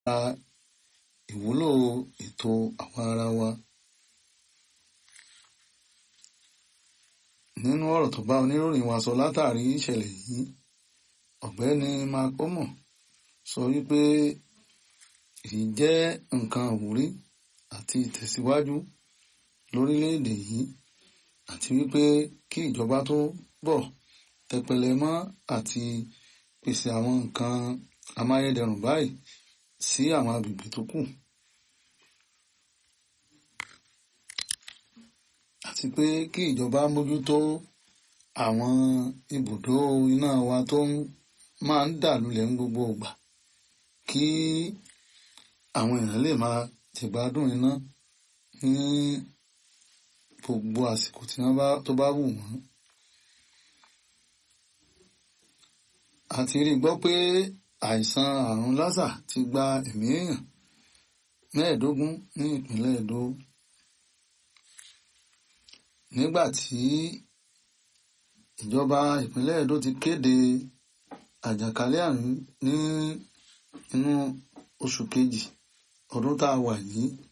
ìwúlò ètò àwọn ara wa. nínú ọ̀rọ̀ tó bá oníròyìn wa sọ látàrí ìṣẹ̀lẹ̀ yìí ọ̀gbẹ́ni mark omo sọ wípé èyí jẹ́ nǹkan àwúrí àti ìtẹ̀síwájú lórílẹ̀‐èdè yìí àti wípé kí ìjọba tó bọ̀ tẹpẹlẹ mọ́ àti pèsè àwọn nǹkan amáyédẹrùn báyìí sí àwọn agbègbè tó kù. àti pé kí ìjọba mójútó àwọn ibùdó iná wa tó máa ń dà lulẹ̀ ní gbogbo ìgbà kí àwọn èèyàn lè máa jẹ̀gbádùn iná ní gbogbo àsìkò tí wọ́n bá tó bá wù wọ́n. a ti rí gbọ́ pé àìsàn àrùn lásà ti gba ẹ̀mí èèyàn mẹ́ẹ̀ẹ́dógún ní ìpínlẹ̀ Èdó nígbà tí ìjọba ìpínlẹ̀ Èdó ti kéde àjàkálẹ̀ àrùn ní inú oṣù kejì ọdún tá a wà yìí